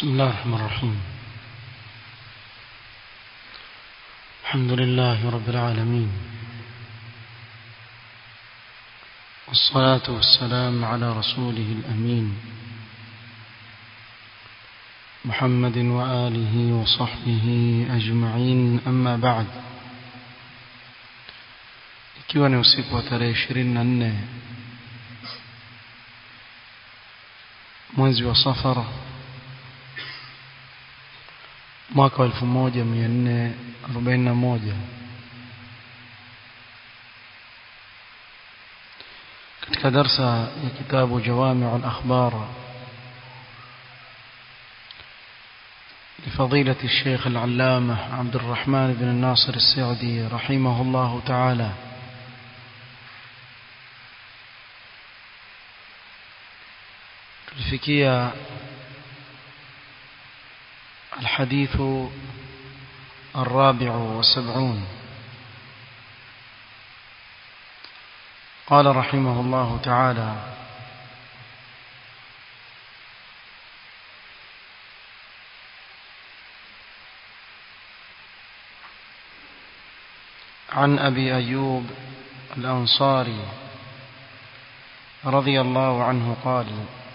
بسم الله الرحمن الرحيم الحمد لله رب العالمين والصلاة والسلام على رسوله الأمين محمد وآله وصحبه أجمعين أما بعد ikiwa ni usiku wa tarehe ishirini na nne mwezi wa safara mwaka wa elfu moja mia nne arobaini na moja katika darsa ya kitabu jawamiu al-akhbar لفضيلة الشيخ العلامة عبد الرحمن بن الناصر السعدي رحمه الله تعالى tulifikia الحديث الرابع والسبعون قال رحمه الله تعالى عن أبي أيوب الأنصاري رضي الله عنه قال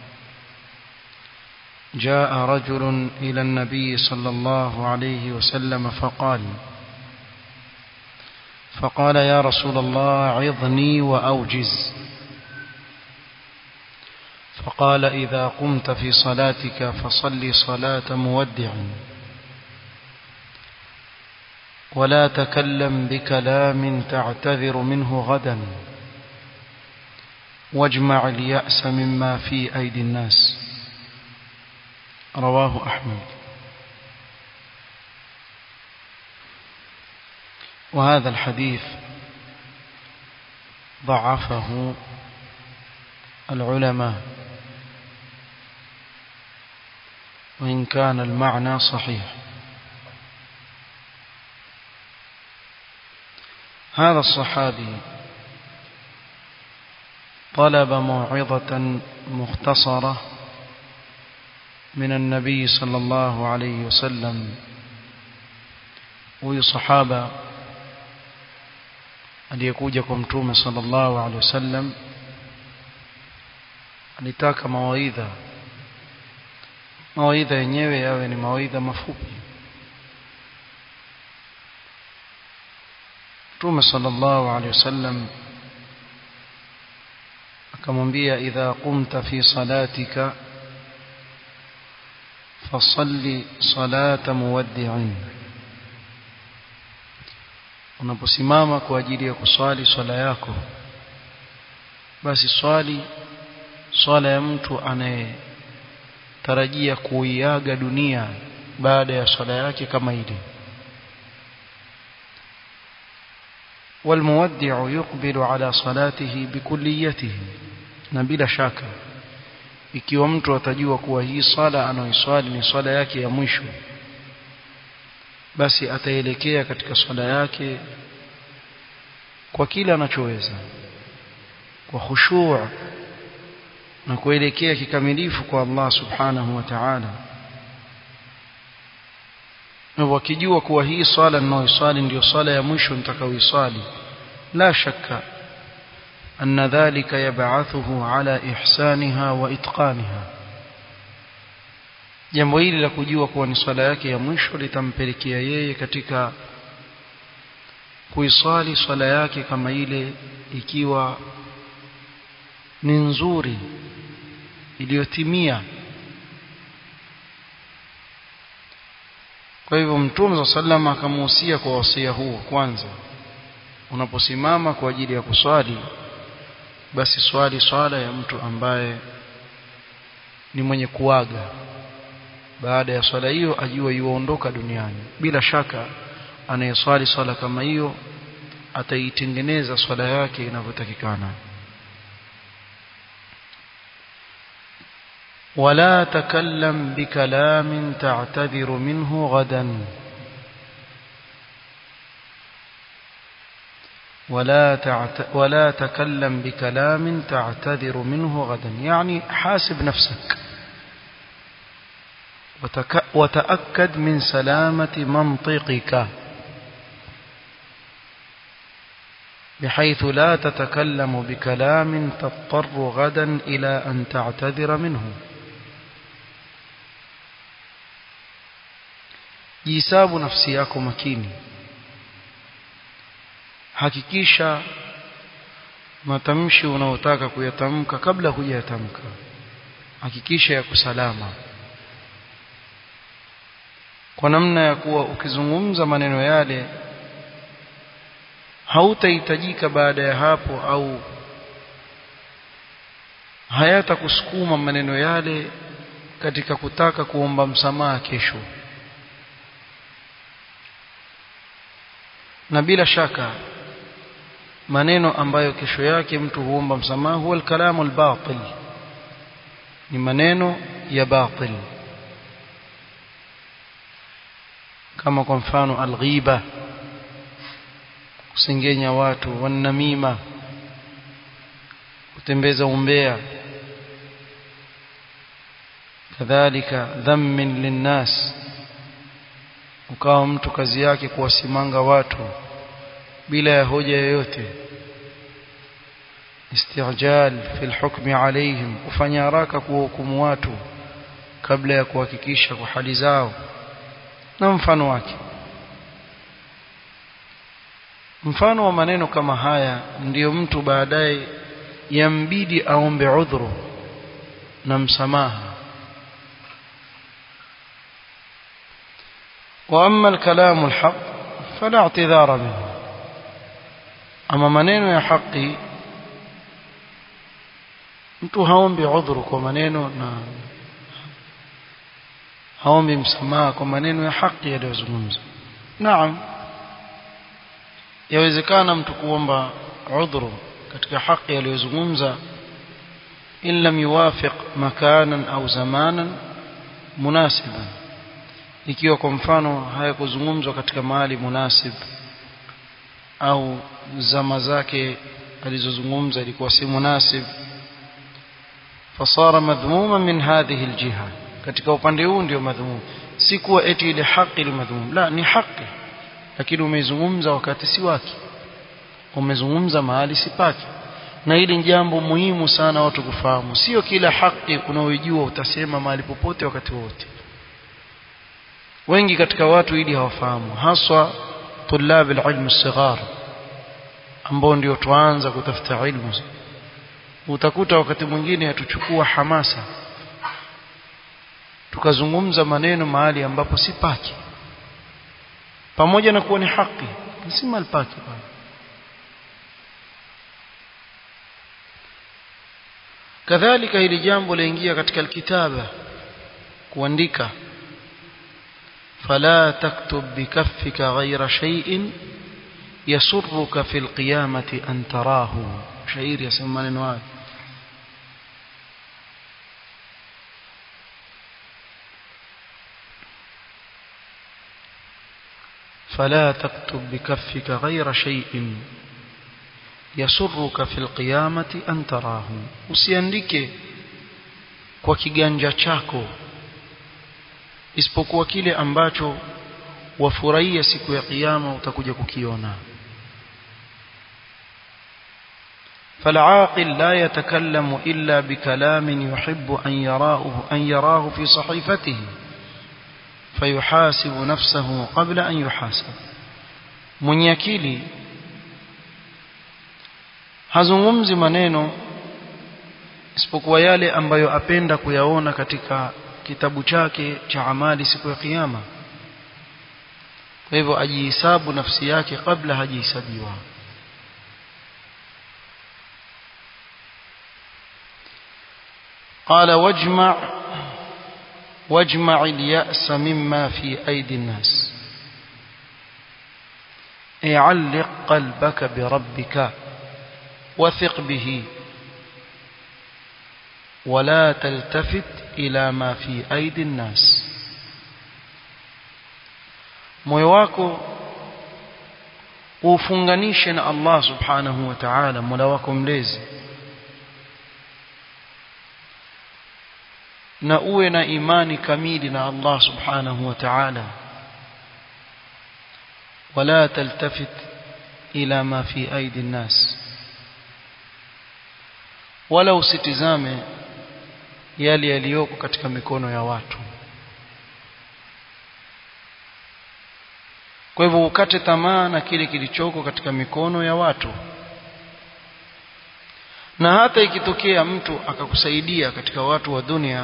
جاء رجل إلى النبي صلى الله عليه وسلم فقال فقال يا رسول الله عظني وأوجز فقال إذا قمت في صلاتك فصل صلاة مودع ولا تكلم بكلام تعتذر منه غدا واجمع اليأس مما في أيدي الناس رواه أحمد وهذا الحديث ضعفه العلماء وإن كان المعنى صحيح هذا الصحابي طلب موعظة مختصرة من النبي صلى الله عليه وسلم huyu sahaba aliyekuja kwa mtume sallallahu alaihi wasallam alitaka mawaidha mawaidha yenyewe yawe ni mawaidha mafupi mtume sallallahu alaihi wasallam akamwambia idha qumta fi salatika fasalli salata muwaddi'in unaposimama kwa ajili ya kuswali swala yako basi swali swala ya mtu anayetarajia kuiaga dunia baada ya swala yake kama ile والمودع يقبل على صلاته بكليته na bila shaka ikiwa mtu atajua kuwa hii swala anaoiswali ni swala yake ya mwisho basi ataelekea katika swala yake kwa kila anachoweza kwa khushu' na kuelekea kikamilifu kwa Allah subhanahu wa ta'ala na wakijua kuwa hii swala ninayoiswali ndio swala ya mwisho nitakayoiswali la shakka أن ذلك يبعثه على إحسانها وإتقانها jambo hili la kujua kuwa ni swala yake ya mwisho litampelekea yeye katika kuiswali swala yake kama ile ikiwa ni nzuri iliyotimia kwa hivyo mtume sa sallam akamuhusia kwa wasia huo kwanza unaposimama kwa ajili ya kuswali basi swali swala ya mtu ambaye ni mwenye kuaga baada ya swala hiyo ajua yuondoka duniani bila shaka anayeswali swala kama hiyo ataitengeneza swala yake inavyotakikana ولا تكلم بكلام تعتذر منه غدا ولا تعت... ولا تكلم بكلام تعتذر منه غدا يعني حاسب نفسك وتأكد من سلامة منطقك بحيث لا تتكلم بكلام تضطر غدا إلى أن تعتذر منه jisabu nafsi yako makini hakikisha matamshi unaotaka kuyatamka kabla hujayatamka hakikisha yako salama kwa namna ya kuwa ukizungumza maneno yale hautahitajika baada ya hapo au hayatakusukuma maneno yale katika kutaka kuomba msamaha kesho na bila shaka maneno ambayo kesho yake mtu huomba msamaha huwa al-kalamu al-batil ni maneno ya batil kama kwa mfano al-ghiba kusengenya watu wanamima kutembeza umbea kadhalika dhammin linnas ukawa mtu kazi yake kuwasimanga watu bila ya hoja yoyote istijal fi alhukmi alaihim kufanya haraka kuwahukumu watu kabla ya kuhakikisha kwa hali zao na mfano wake mfano wa maneno kama haya ndiyo mtu baadaye yambidi aombe udhuru na msamaha واما الكلام الحق فلا اعتذار منه اما maneno ya haki mtu haombi udhuru kwa maneno na haombi msamaha kwa maneno ya haki yaliyozungumzwa naam yawezekana mtu kuomba udhuru katika haki aliyozungumza in lam yuwafiq makanan au zamanan munasiban ikiwa kwa mfano hayakuzungumzwa katika mahali munasib au zama zake alizozungumza ilikuwa si munasib fasara madhmuma min hadhihi aljiha katika upande huu ndio madhmum si kuwa eti ile haki ile madhmum la ni haki lakini umeizungumza wakati si wake umezungumza mahali si pake na hili ni jambo muhimu sana watu kufahamu sio kila haki unaoijua utasema mahali popote wakati wote wengi katika watu ili hawafahamu haswa tulab alilm as-sighar ambao ndio tuanza kutafuta ilmu utakuta wakati mwingine atuchukua hamasa tukazungumza maneno mahali ambapo si pake pamoja na kuwa ni haki si mahali pake bwana kadhalika hili jambo laingia katika alkitaba kuandika فلا تكتب بكفك غير شيء يسرك في القيامة أن تراه شعير يسمى نواد فلا تكتب بكفك غير شيء يسرك في القيامة أن تراه usiandike kwa kiganja chako isipokuwa kile ambacho wafurahia siku ya kiyama utakuja kukiona فالعاقل لا يتكلم إلا بكلام يحب أن يراه, أن يراه في صحيفته فيحاسب نفسه قبل أن يحاسب من يكيلي hazungumzi maneno isipokuwa yale ambayo apenda kuyaona katika kitabu chake cha amali siku ya kiyama kwa hivyo ajihisabu nafsi yake kabla hajihisabiwa قال واجمع واجمع اليأس مما في أيدي الناس اعلق قلبك بربك وثق به ولا تلتفت إلى ما في أيدي الناس moyo wako ufunganishe na Allah subhanahu wa ta'ala mola wako mlezi na uwe na imani kamili na Allah subhanahu wa ta'ala wala taltafit ila ma fi aidi nnas wala usitizame yale yaliyoko katika mikono ya watu kwa hivyo ukate tamaa na kile kilichoko katika mikono ya watu na hata ikitokea mtu akakusaidia katika watu wa dunia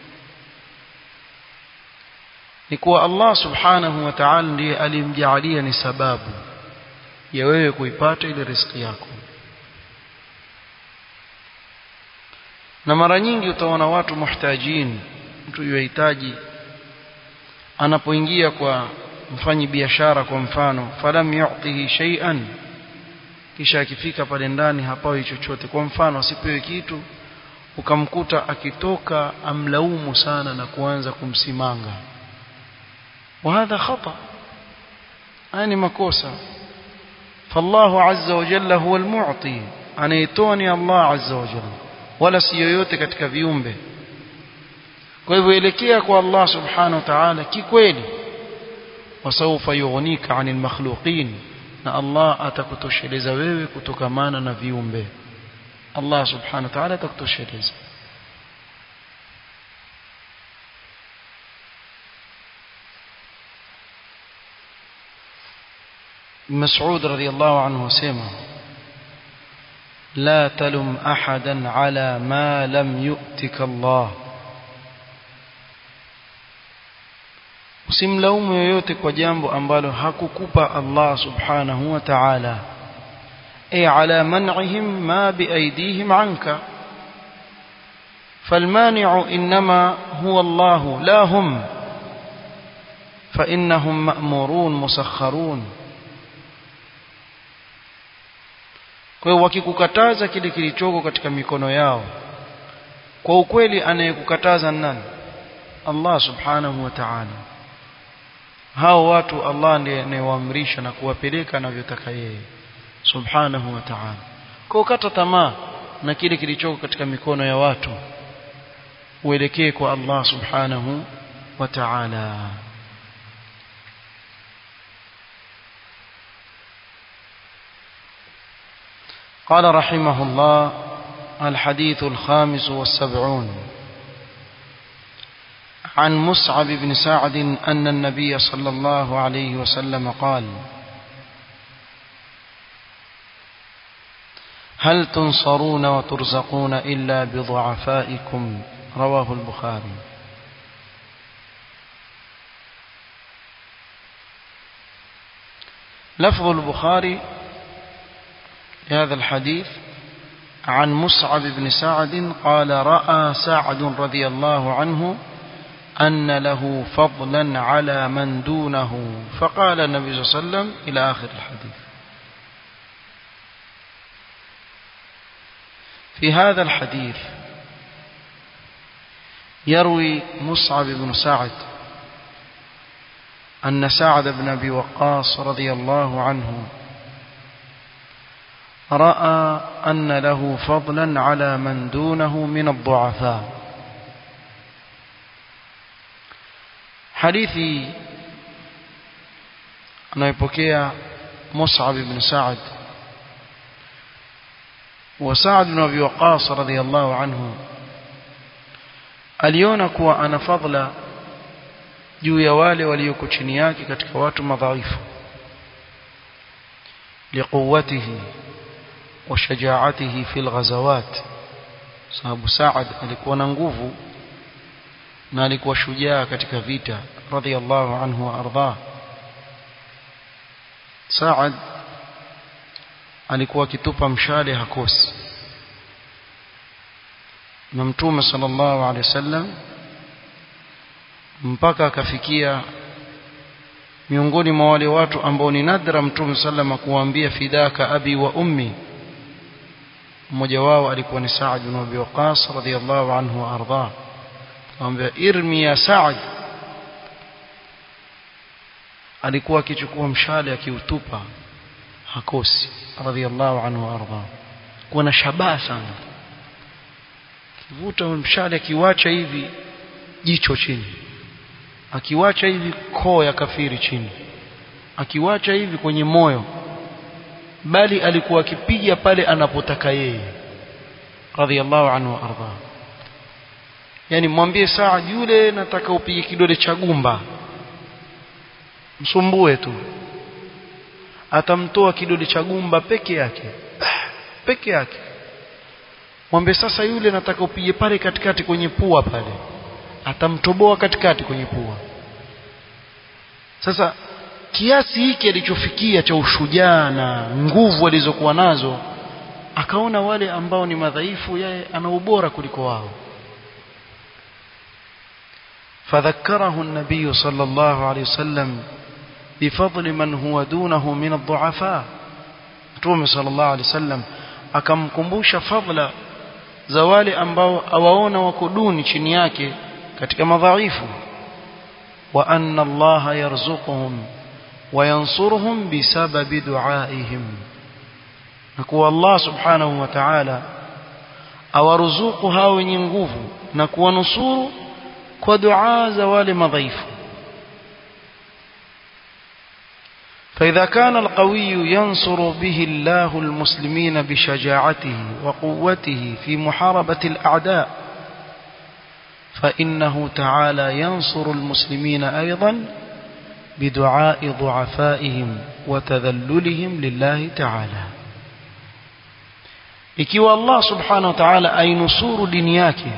ni kuwa Allah subhanahu wa ta'ala ndiye alimjaalia ni sababu ya wewe kuipata ile riziki yako na mara nyingi utaona watu muhtajin mtu yuhitaji anapoingia kwa mfanyi biashara kwa mfano falam yu'tihi shay'an kisha akifika pale ndani hapawi chochote kwa mfano asipewe kitu ukamkuta akitoka amlaumu sana na kuanza kumsimanga وهذا خطأ يعني makosa فالله عز وجل هو المعطي anaitoni Allah azza wa jalla wala si yoyote katika viumbe kwa hivyo elekea kwa Allah subhanahu wa ta'ala kikweli wasawfa yughnika 'anil makhluqin na Allah atakutosheleza wewe kutokamana na viumbe Allah subhanahu wa ta'ala atakutosheleza مسعود رضي الله عنه وسلم لا تلم أحدا على ما لم يؤتك الله usimlaumu yoyote kwa jambo ambalo hakukupa Allah subhanahu wa ta'ala ay ala man'ihim ma biaydihim anka فالمانع إنما هو الله لا هم فإنهم مأمورون مسخرون kwa hiyo wakikukataza kile kilichoko katika mikono yao kwa ukweli anayekukataza nani Allah subhanahu wa ta'ala hao watu Allah ndiye anayewaamrisha na kuwapeleka anavyotaka yeye subhanahu wa ta'ala kwa ukata tamaa na kile kilichoko katika mikono ya watu uelekee kwa Allah subhanahu wa ta'ala قال رحمه الله الحديث الخامس والسبعون عن مصعب بن سعد أن النبي صلى الله عليه وسلم قال هل تنصرون وترزقون إلا بضعفائكم رواه البخاري لفظ البخاري هذا الحديث عن مصعب بن سعد قال رأى سعد رضي الله عنه أن له فضلا على من دونه فقال النبي صلى الله عليه وسلم إلى آخر الحديث في هذا الحديث يروي مصعب بن سعد أن سعد بن أبي وقاص رضي الله عنه رأى أن له فضلا على من دونه من الضعفاء حديثي anayepokea Mus'ab ibn Sa'ad wa Sa'ad ibn Abi Waqqas radhiyallahu anhu aliona kuwa ana fadla juu ya wale walioko chini yake katika watu madhaifu liquwwatihi wa shajaatihi fil ghazawat sababu Sa'ad alikuwa na nguvu na alikuwa shujaa katika vita radhiyallahu anhu wa ardhah Saad alikuwa akitupa mshale hakosi na mtume sallallahu alaihi wasallam mpaka akafikia miongoni mwa wale watu ambao ni nadra mtume sallama kuwaambia fidaka abi wa ummi mmoja wao alikuwa ni Saad bin Abi Waqqas radhiyallahu anhu wa ardhah akamwambia irmi ya Saad alikuwa akichukua mshale akiutupa hakosi radhiallahu anhu arda kuwa na shabaha sana kivuta mshale akiwacha hivi jicho chini akiwacha hivi koo ya kafiri chini akiwacha hivi kwenye moyo bali alikuwa akipiga pale anapotaka yeye radhiallahu anhu arda yani mwambie Saad yule nataka upige kidole cha gumba msumbue tu atamtoa kidole cha gumba peke yake peke yake mwambie sasa yule nataka upige pale katikati kwenye pua pale atamtoboa katikati kwenye pua sasa kiasi hiki alichofikia cha ushujaa na nguvu alizokuwa nazo akaona wale ambao ni madhaifu yeye ana ubora kuliko wao فذكره النبي صلى الله عليه وسلم بفضل من هو دونه من الضعفاء Mtume sallallahu alaihi wasallam akamkumbusha fadla za wale ambao awaona wako duni chini yake katika madhaifu wa anna Allah yarzuquhum wa yansuruhum bisababi duaihim na kuwa Allah subhanahu wa ta'ala awaruzuku hao wenye nguvu na kuwanusuru kwa dua za wale madhaifu فإذا كان القوي ينصر به الله المسلمين بشجاعته وقوته في محاربة الأعداء فإنه تعالى ينصر المسلمين أيضا بدعاء ضعفائهم وتذللهم لله تعالى ikiwa Allah subhanahu wa ta'ala ainusuru dini yake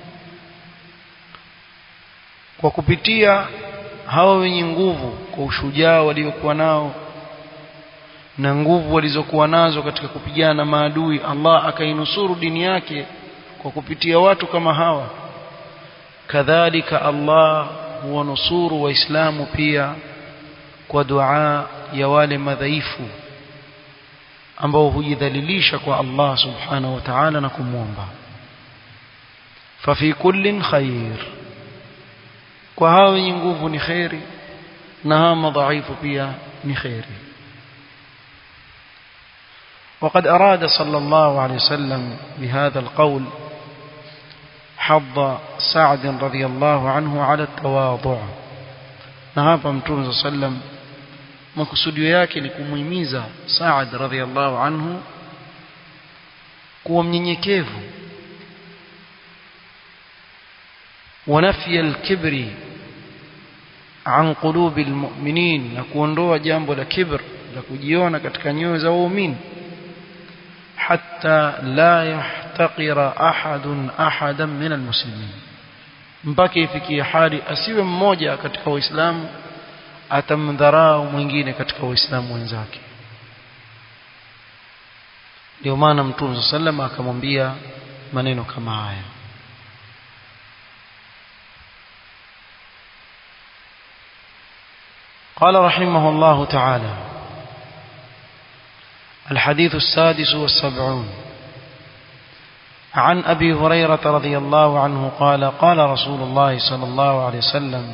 kwa kupitia hawa wenye nguvu kwa ushujaa waliokuwa nao na nguvu walizokuwa nazo katika kupigana na maadui Allah akainusuru dini yake kwa kupitia watu kama hawa kadhalika Allah huwanusuru waislamu pia kwa dua ya wale madhaifu ambao hujidhalilisha kwa Allah subhanahu wa ta'ala na kumwomba fafi kullin khair kwa hao wenye nguvu ni khairi na hao madhaifu pia ni khairi وقد أراد صلى الله عليه وسلم بهذا القول حظ سعد رضي الله عنه على التواضع نهاب متوم صلى الله عليه وسلم makusudio yake ni kumuhimiza Saad radhiallahu anhu kuwa mnyenyekevu ونفي الكبر عن قلوب المؤمنين na kuondoa jambo la kibr la kujiona katika nyoyo za waumini hatta la yahtaqira ahadun ahadan min almuslimin mpaka ifikie hali asiwe mmoja katika waislamu atamdharau mwingine katika waislamu wenzake ndio maana mtume sallam akamwambia maneno kama haya قال رحمه الله تعالى الحديث السادس والسبعون عن أبي هريرة رضي الله عنه قال قال رسول الله صلى الله عليه وسلم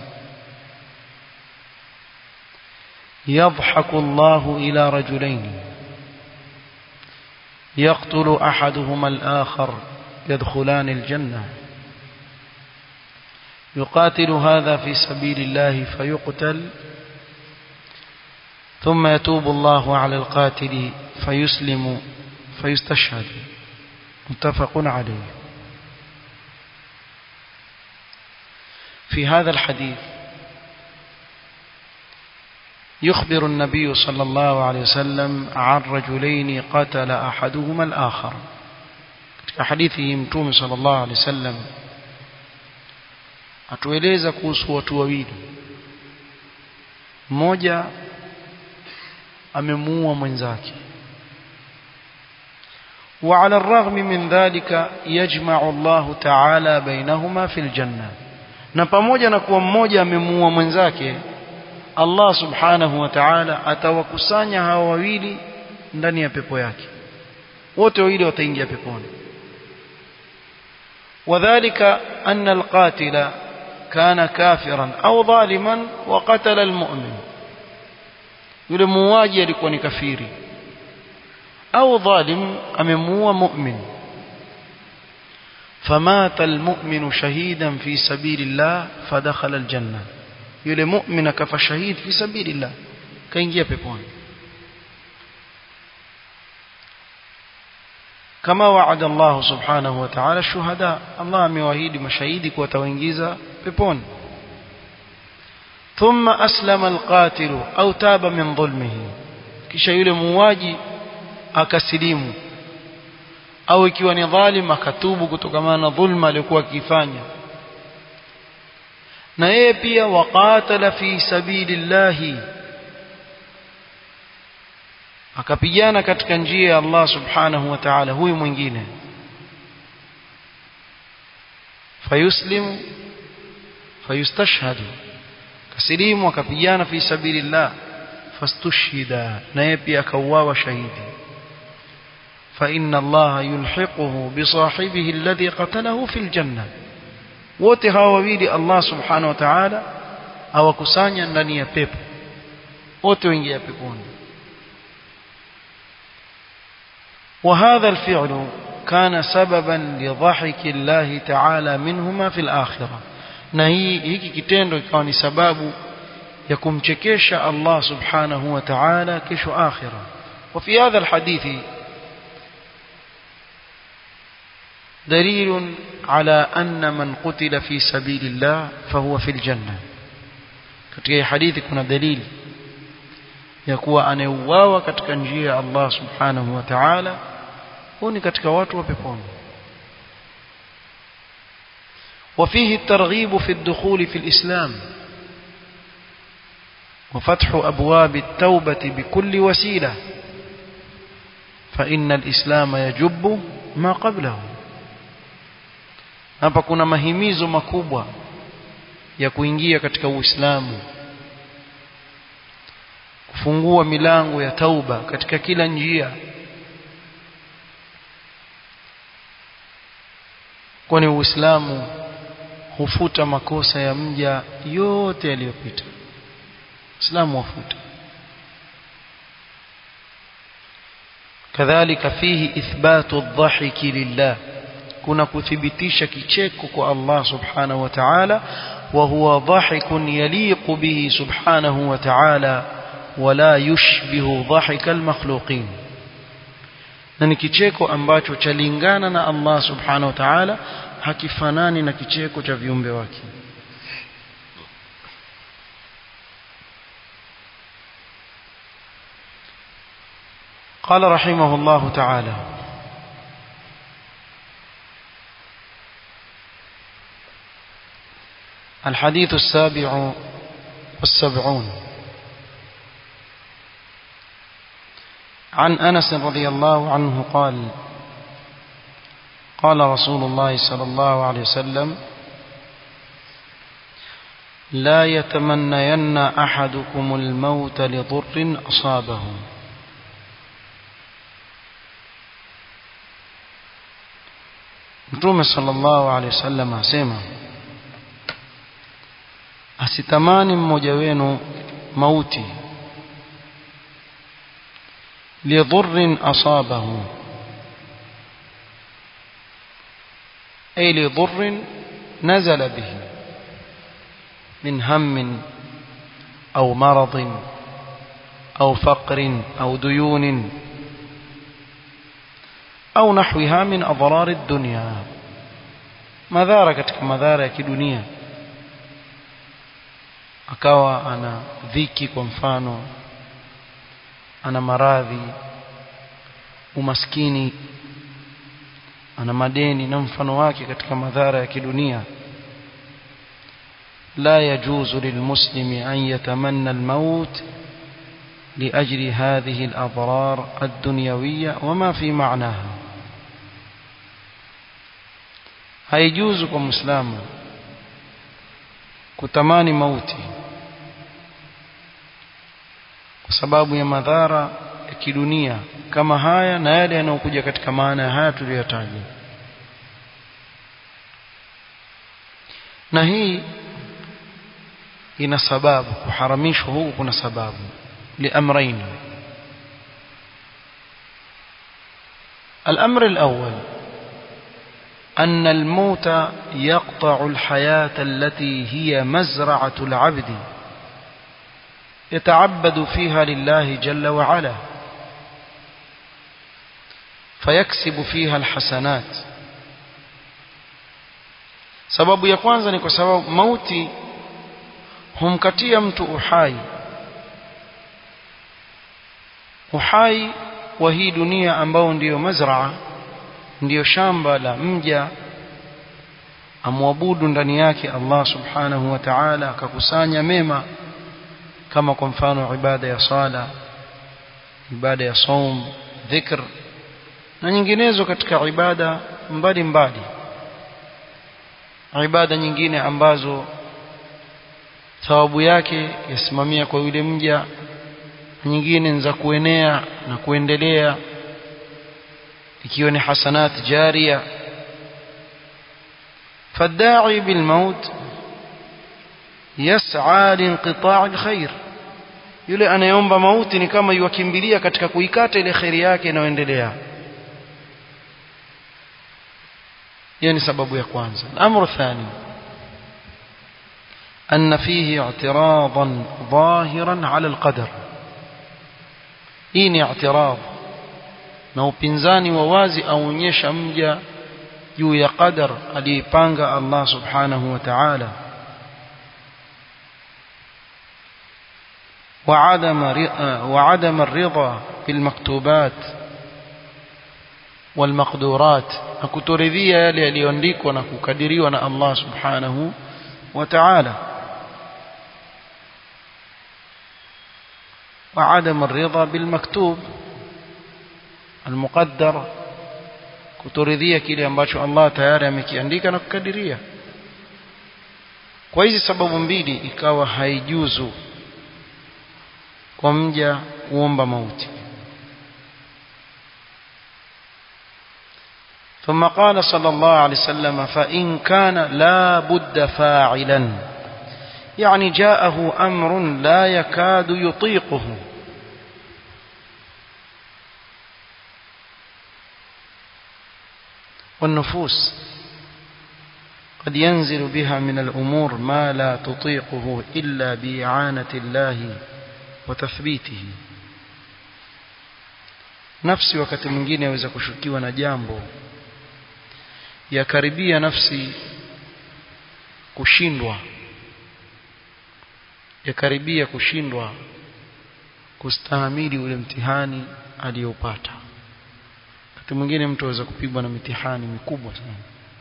يضحك الله إلى رجلين يقتل أحدهما الآخر يدخلان الجنة يقاتل هذا في سبيل الله فيقتل ثم يتوب الله على القاتل فيسلم فيستشهد متفق عليه في هذا الحديث يخبر النبي صلى الله عليه وسلم عن رجلين قتل أحدهما الآخر حديثه متوم صلى الله عليه وسلم atueleza kuhusu watu wawili mmoja amemuua mwenzake وعلى الرغم من ذلك يجمع الله تعالى بينهما في الجنة na pamoja na kuwa mmoja amemuua mwenzake Allah subhanahu wa ta'ala atawakusanya hawa wawili ndani ya pepo yake wote wawili wataingia peponi wadhālika anna al-qātila kana kafiran au dhaliman wa qatala al-mu'min yule muuaji alikuwa ni kafiri au dhalim amemuua mu'min فمات المؤمن شهيدا في سبيل الله فدخل الجنة يلي مؤمن كف شهيد في سبيل الله كينجيا بيبون كما وعد الله سبحانه وتعالى الشهداء الله مواهيد مشاهيدك وتوينجيزا بيبون ثم أسلم القاتل أو تاب من ظلمه kisha yule muuaji akasilimu au ikiwa ni dhalim akatubu kutokana na dhulma aliyokuwa akifanya na yeye pia waqatala fi sabilillahi akapigana katika njia ya Allah subhanahu wa ta'ala huyu mwingine fayuslimu fayustashhadu kasilimu akapigana fi sabilillah fastushhida na yeye pia akauawa shahidi فإن الله يلحقه بصاحبه الذي قتله في الجنة wote hawa wawili Allah subhanahu wa ta'ala awakusanya ndani ya pepo wote waingia peponi وهذا الفعل كان سببا لضحك الله تعالى منهما في الآخرة na hii hiki kitendo ikawa ni sababu ya kumchekesha Allah subhanahu wa ta'ala kesho akhira وفي هذا الحديث دليل على أن من قتل في سبيل الله فهو في الجنة katika hadithi kuna dalili ya kuwa anayeuawa katika njia ya Allah subhanahu wa ta'ala huwa ni katika watu wa peponi وفيه الترغيب في الدخول في الإسلام وفتح أبواب التوبة بكل وسيلة فإن الإسلام يجب ما قبله hapa kuna mahimizo makubwa ya kuingia katika Uislamu kufungua milango ya tauba katika kila njia kwani Uislamu hufuta makosa ya mja yote yaliyopita Uislamu wafuta kadhalika fihi ithbatu adh-dhahiki lillah kuna kuthibitisha kicheko kwa Allah subhanahu wa ta'ala wa huwa dhahikun yaliqu bihi subhanahu wa ta'ala wala yushbihu dhahika almakhluqin na ni kicheko ambacho chalingana na Allah subhanahu wa ta'ala hakifanani na kicheko cha viumbe wake قال رحمه الله تعالى الحديث السابع والسبعون عن أنس رضي الله عنه قال قال رسول الله صلى الله عليه وسلم لا يتمنين أحدكم الموت لضر أصابه Mtume sallallahu alaihi wasallam asema asitamani mmoja wenu mauti lidhurrin asabahu ay lidhurrin nazala bihi min hammin au maradin au faqrin au duyunin au nahwiha min adrar ad-dunya madhara katika madhara ya kidunia akawa ana dhiki kwa mfano ana maradhi umaskini ana madeni na mfano wake katika madhara ya kidunia لا يجوز للمسلم أن يتمنى الموت لأجل هذه الأضرار الدنيوية وما في معناها haijuzu kwa muislamu kutamani mauti kwa sababu ya madhara ya kidunia kama haya na yale yanayokuja katika maana ya haya tuliyotaja na hii ina sababu kuharamishwa huku kuna sababu liamrain الأمر الأول أن الموت يقطع الحياة التي هي مزرعة العبد يتعبد فيها لله جل وعلا فيكسب فيها الحسنات sababu ya kwanza ni kwa sababu mauti humkatia mtu uhai uhai wa hii dunia ambao ndiyo mazraa ndiyo shamba la mja amwabudu ndani yake Allah subhanahu wa ta'ala akakusanya mema kama kwa mfano ibada ya sala ibada ya saum dhikr na nyinginezo katika ibada mbalimbali ibada nyingine ambazo thawabu yake yasimamia kwa yule mja nyingine ni za kuenea na kuendelea ikiwa ni hasanat jaria فالداعي بالموت يسعى لانقطاع الخير yule anayeomba mauti ni kama yuwakimbilia katika kuikata ile khairi yake inayoendelea hiyo ni sababu ya kwanza الامر الثاني ان فيه اعتراضا ظاهرا على القدر hii ni i'tirad na upinzani wa wazi aonyesha mja juu ya qadar aliyepanga Allah subhanahu wa ta'ala وعدم وعدم الرضا بالمكتوبات والمقدورات akutoridhia yale yaliyoandikwa na kukadiriwa na Allah subhanahu wa ta'ala وعدم الرضا بالمكتوب المقدر kutoridhia kile ambacho Allah tayari amekiandika na kukadiria kwa hizi sababu mbili ikawa haijuzu kwa mja kuomba mauti ثم قال صلى الله عليه وسلم فإن كان لا بد فاعلا يعني جاءه أمر لا يكاد يطيقه والنفوس قد ينزل بها من الأمور ما لا تطيقه إلا بإعانة الله وتثبيته nafsi wakati mwingine yaweza kushukiwa na jambo yakaribia nafsi kushindwa yakaribia kushindwa kustahimili ule mtihani aliyopata wakati mwingine mtu aweza kupigwa na mitihani mikubwa sana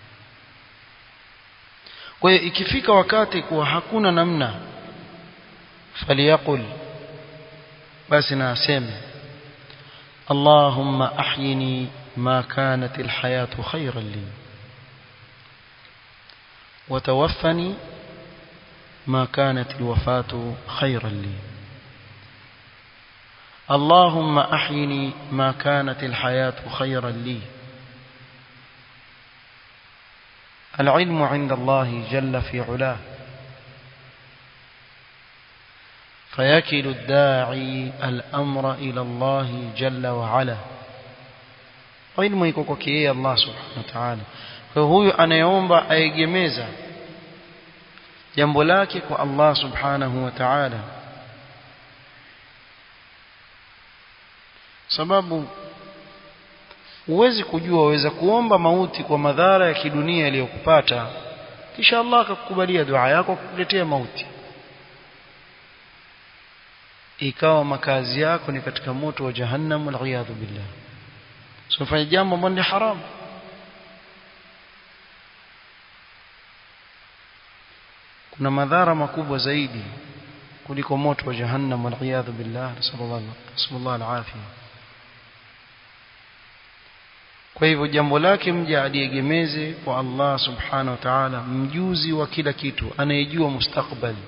kwa hiyo ikifika wakati kuwa hakuna namna faliyaqul basi na aseme اللهم أحيني ما كانت الحياة خيرا لي وتوفني ما كانت الوفاة خيرا لي اللهم أحيني ما كانت الحياة خيرا لي العلم عند الله جل في علاه فيكل الداعي الأمر إلى الله جل وعلا علم iko kwake yeye Allah subhanahu wa ta'ala kwa huyu anayeomba aegemeza jambo lake kwa Allah subhanahu wa ta'ala sababu huwezi kujua waweza kuomba mauti kwa madhara ya kidunia yaliyokupata kisha Allah akakukubalia dua yako kukuletea mauti ikawa makazi yako ni katika moto wa jahannam waliyadhu billah so fanya jambo ambalo ni haramu kuna madhara makubwa zaidi kuliko moto wa jahannam waliyadhu billah sallallahu alaihi kwa hivyo jambo lake mja aliegemeze kwa Allah subhanahu wa ta'ala mjuzi wa kila kitu anayejua mustakbali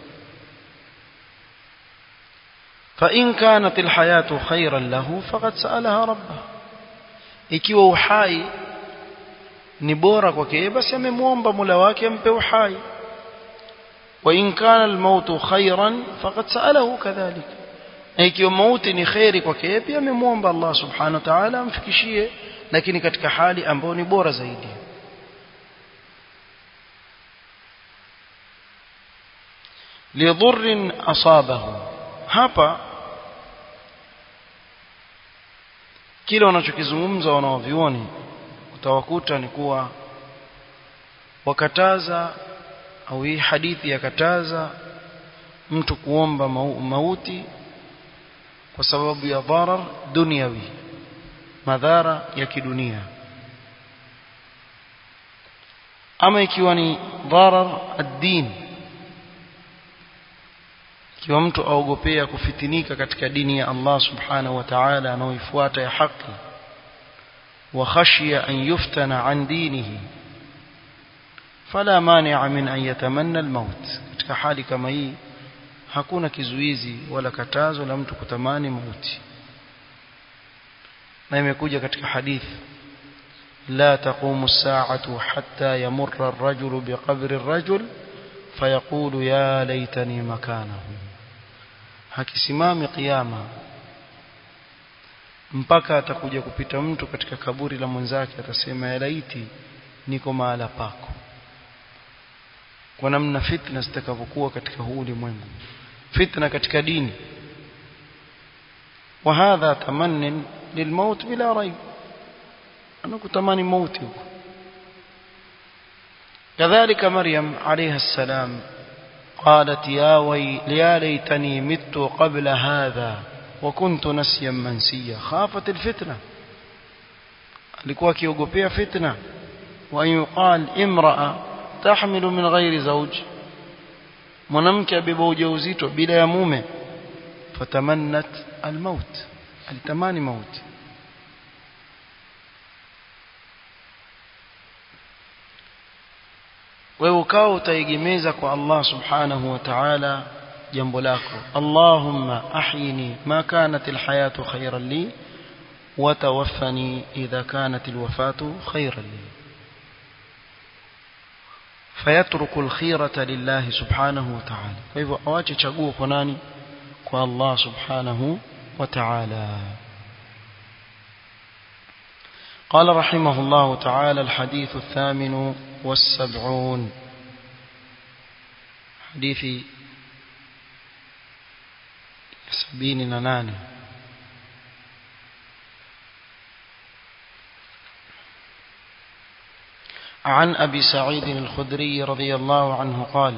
فإن كانت الحياة خيرا له فقد سألها ربه ikiwa uhai ni bora kwake basi amemwomba Mola wake ampe uhai wa in kana almautu khairan faqad sa'alahu kadhalik na ikiwa mauti ni khairi kwake pia amemwomba Allah subhanahu wa ta'ala amfikishie lakini katika hali ambayo ni bora zaidi lidhurrin asabahu hapa kile wanachokizungumza wanaovioni utawakuta ni kuwa wakataza au hii hadithi yakataza mtu kuomba mauti kwa sababu ya dharar dunyawi madhara ya kidunia ama ikiwa ni dharar ad-din ikiwa mtu aogopea kufitinika katika dini ya Allah subhanahu wa ta'ala anaoifuata ya haki wa khashiya an yuftana an dinihi fala mani'a min an yatamanna al-maut katika hali kama hii hakuna kizuizi wala katazo la mtu kutamani mauti na imekuja katika hadithi لا تقوم الساعة حتى يمر الرجل بقبر الرجل فيقول يا ليتني مكانه hakisimami kiyama mpaka atakuja kupita mtu katika kaburi la mwenzake atasema ya laiti niko mahala pako kwa namna fitna zitakavyokuwa katika huu ulimwengu fitna katika dini وهذا تمن للموت بلا ريب anakutamani mauti huko كذلك مريم عليها السلام قالت يا وي يا ليتني مت قبل هذا وكنت نسيا منسيا خافت الفتنة alikuwa akiogopea fitna wa yuqal imraa tahmilu min ghairi zawj mwanamke abeba ujauzito bila ya mume fatamannat almaut alitamani mauti wewe ukao utaegemeza kwa Allah subhanahu wa ta'ala jambo lako Allahumma ahyini ma kanat alhayatu khayran li wa tawaffani idha kanat alwafatu khayran li fayatruku alkhirata lillahi subhanahu wa ta'ala kwa hivyo awache chaguo kwa nani kwa Allah subhanahu wa ta'ala قال رحمه الله تعالى الحديث الثامن والسبعون حديث سبين ننان عن أبي سعيد الخدري رضي الله عنه قال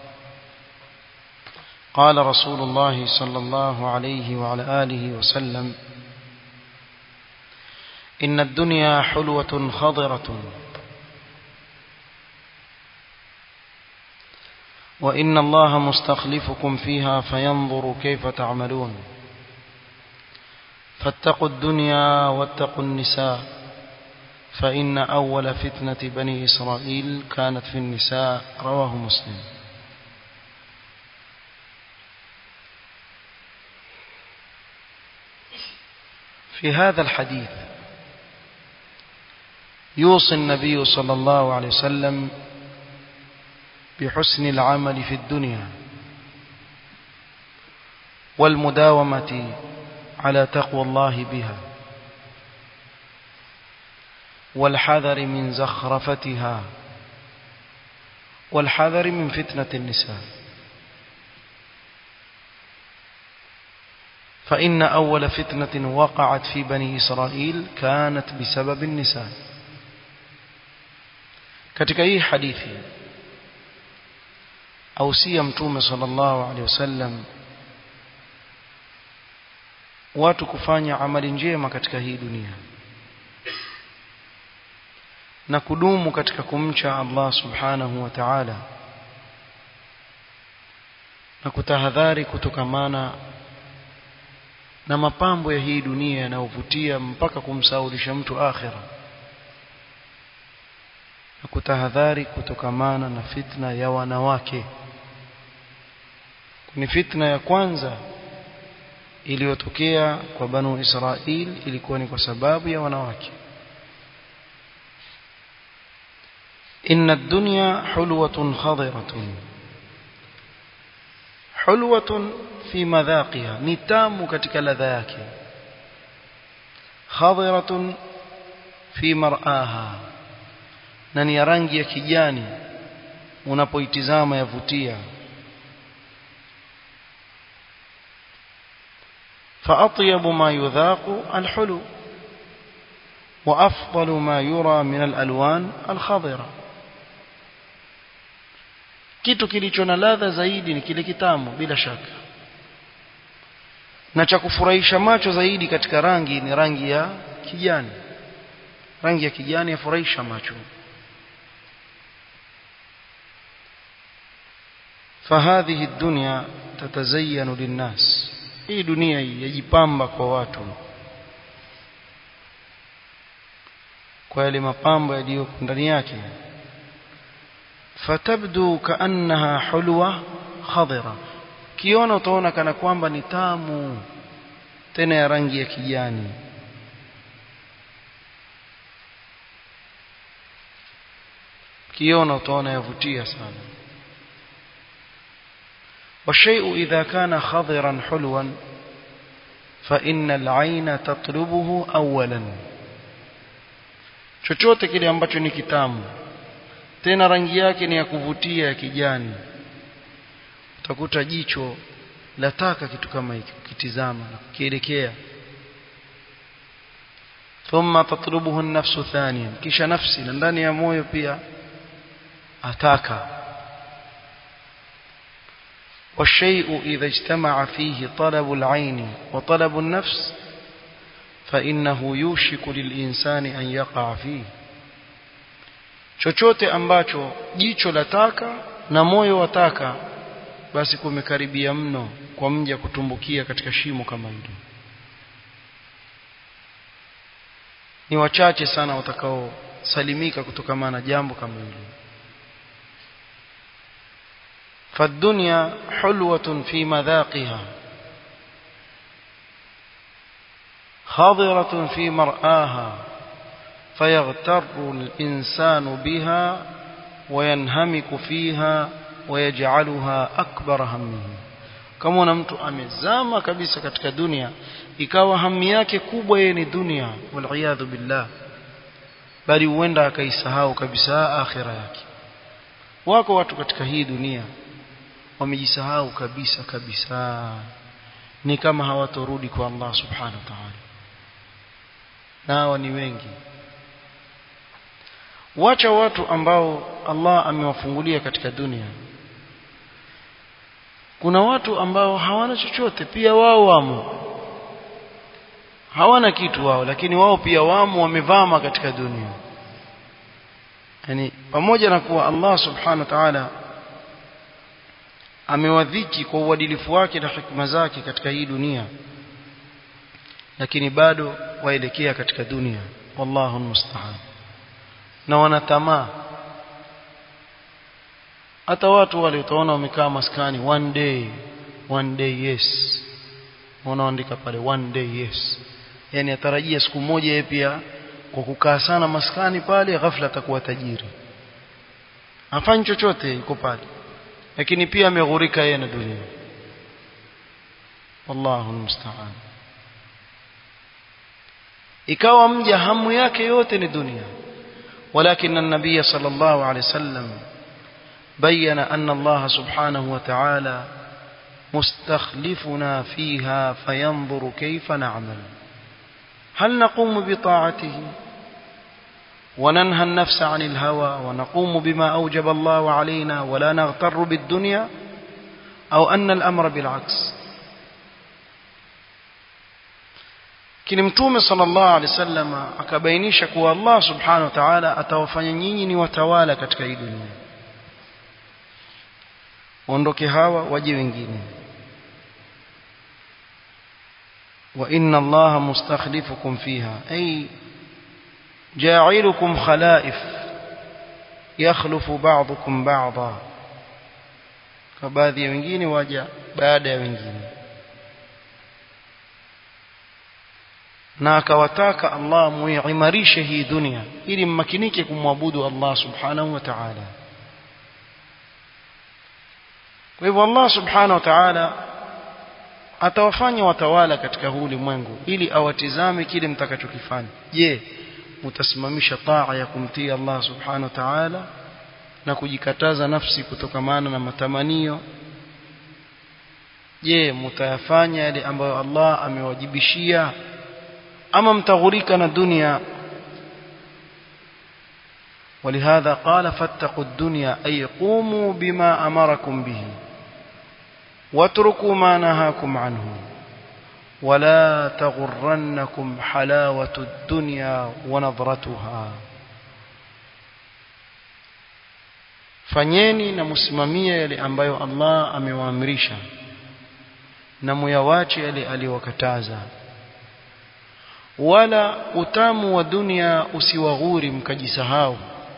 قال رسول الله صلى الله عليه وعلى آله وسلم إن الدنيا حلوة خضرة وإن الله مستخلفكم فيها فينظر كيف تعملون فاتقوا الدنيا واتقوا النساء فإن أول فتنة بني إسرائيل كانت في النساء رواه مسلم في هذا الحديث يوصي النبي صلى الله عليه وسلم بحسن العمل في الدنيا والمداومة على تقوى الله بها والحذر من زخرفتها والحذر من فتنة النساء فإن أول فتنة وقعت في بني إسرائيل كانت بسبب النساء katika hii hadithi ausia mtume sallallahu alaihi wasallam watu kufanya amali njema katika hii dunia na kudumu katika kumcha Allah subhanahu wa ta'ala na kutahadhari kutokamana na mapambo ya hii dunia yanayovutia mpaka kumsaulisha mtu akhira na kutahadhari kutokamana na fitna ya wanawake ni fitna ya kwanza iliyotokea kwa banu Israil ilikuwa ni kwa sababu ya wanawake inna ad-dunya hulwatun khadiratun hulwatun fi madhaqiha ni tamu katika ladha yake khadiratun fi mar'aha na ni rangi ya kijani unapoitizama yavutia فأطيب ما يذاق الحلو وأفضل ما يرى من الألوان الخضرة kitu kilicho na ladha zaidi ni kile kitamu bila shaka na cha kufurahisha macho zaidi katika rangi ni rangi ya kijani rangi ya kijani yafurahisha macho فهذه الدنيا تتزين للناس hii dunia hii yajipamba kwa watu kwa yale mapambo yaliyo ndani yake fatabdu kaannaha hulwa khadira kiona utaona kana kwamba ni tamu tena ya rangi ya kijani kiona utaona yavutia sana والشيء إذا كان خضرا حلوا فإن العين تطلبه أولا chochote kile ambacho ni kitamu tena rangi yake ni ya kuvutia ya kijani utakuta jicho lataka kitu kama hiki kitizama na kukielekea thumma tatlubuhu an-nafsu thaniyan kisha nafsi na ndani ya moyo pia ataka والشيء إذا اجتمع فيه طلب العين وطلب النفس فإنه يوشك للإنسان أن يقع فيه chochote ambacho jicho lataka na moyo wataka basi kumekaribia mno kwa mja kutumbukia katika shimo kama hilo ni wachache sana watakaosalimika kutokana na jambo kama hilo فالدنيا حلوة في مذاقها خضرة في مرآها فيغتر الإنسان بها وينهمك فيها ويجعلها أكبر همه kama una mtu amezama kabisa katika dunia ikawa hamu yake kubwa yeye ni dunia waliyadhu billah bali huenda akaisahau kabisa akhira yake wako watu katika hii dunia wamejisahau kabisa kabisa ni kama hawatorudi kwa Allah subhanahu wa ta'ala nao ni wengi wacha watu ambao Allah amewafungulia katika dunia kuna watu ambao hawana chochote pia wao wamo hawana kitu wao lakini wao pia wamo wamevama katika dunia yani pamoja na kuwa Allah subhanahu wa ta'ala amewadhiki kwa uadilifu wake na hikma zake katika hii dunia lakini bado waelekea katika dunia wallahu musta'an na wanatamaa hata watu wale utaona wamekaa maskani one day one day yes wanaandika pale one day yes yani atarajia siku moja yeye pia kwa kukaa sana maskani pale ghafla atakuwa tajiri hafanyi chochote yuko pale lakini pia ameghurika yeye na dunia wallahu musta'an ikawa mja hamu yake yote ni dunia ولكن النبي صلى الله عليه وسلم بين أن الله سبحانه وتعالى مستخلفنا فيها فينظر كيف نعمل هل نقوم بطاعته وننهى النفس عن الهوى ونقوم بما أوجب الله علينا ولا نغتر بالدنيا أو أن الأمر بالعكس kini mtume sallallahu alaihi wasallam akabainisha kuwa Allah subhanahu wa ta'ala atawafanya nyinyi ni watawala katika hii dunia ondoke hawa waje wengine wa inna Allah mustakhlifukum fiha ay ja'ilukum khalaif yakhlufu ba'dukum ba'dha kwa baadhi ya wengine waja baada ya wengine na akawataka Allah muimarishe hii dunia ili mmakinike kumwabudu Allah subhanahu wa ta'ala kwa hivyo Allah subhanahu wa ta'ala atawafanya watawala katika huu ulimwengu ili awatizame kile mtakachokifanya je mtasimamisha taa ya kumtii Allah subhanahu wa ta'ala na kujikataza nafsi kutokamana na matamanio je mtayafanya yale ambayo Allah amewajibishia ama mtaghurika na dunia ولهذا قال فاتقوا الدنيا أي قوموا بما أمركم به واتركوا ما نهاكم عنه ولا تغرنكم حلاوة الدنيا ونظرتها fanyeni na msimamie yale ambayo Allah amewaamrisha na muyawache yale aliyowakataza wala utamu wa dunia usiwaghuri mkajisahau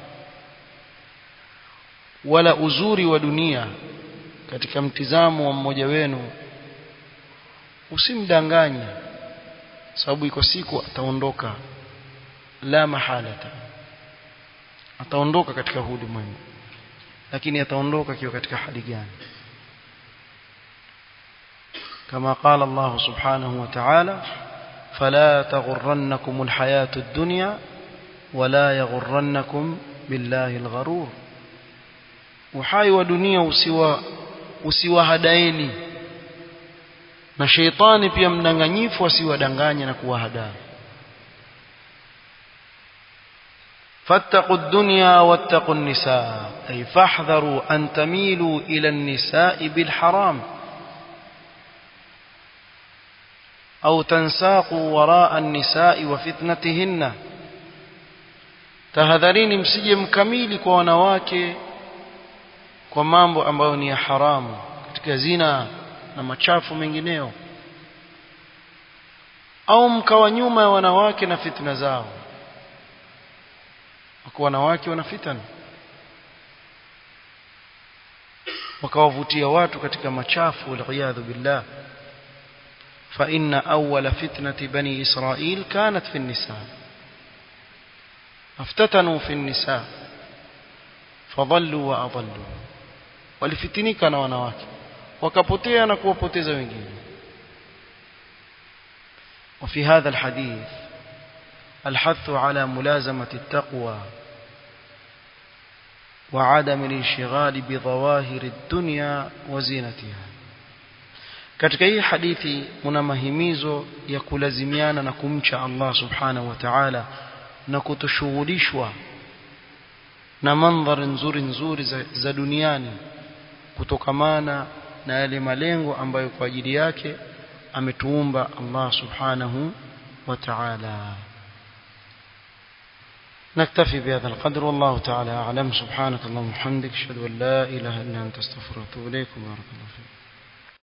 wala uzuri wa dunia katika mtizamo wa mmoja wenu usimdanganye sababu iko siku ataondoka la mahalata ataondoka katika ulimwengu lakini ataondoka akiwa katika hali gani kama qala Allah subhanahu wa ta'ala فلا تغرنكم الحياة الدنيا ولا يغرنكم بالله الغرور uhai wa dunia usiwa usiwahadaeni na sheitani pia mdanganyifu asiwadanganye na kuwahadaa فاتقوا الدنيا واتقوا النساء أي فاحذروا أن تميلوا إلى النساء بالحرام أو تنساقوا وراء النساء وفتنتهن tahadharini msije mkamili kwa wanawake kwa mambo ambayo ni ya haramu katika zina na machafu mengineo au mkawa nyuma ya wanawake na fitna zao kwa wanawake wana fitna wakawavutia watu katika machafu waliyadhu billah فإن أول فتنة بني إسرائيل كانت في النساء افتتنوا في النساء فضلوا وأضلوا walifitinika na wanawake wakapotea na kuwapoteza wengine وفي هذا الحديث الحث على ملازمة التقوى وعدم الانشغال بظواهر الدنيا وزينتها katika hii hadithi kuna mahimizo ya kulazimiana na kumcha Allah subhanahu wa ta'ala na kutoshughulishwa na mandhari nzuri nzuri za, za duniani kutokamana na yale malengo ambayo kwa ajili yake ametuumba Allah subhanahu wa ta'ala نكتفي بهذا القدر والله تعالى أعلم سبحانك اللهم وبحمدك أشهد أن لا إله إلا أنت استغفرك وأتوب إليك وبارك الله فيك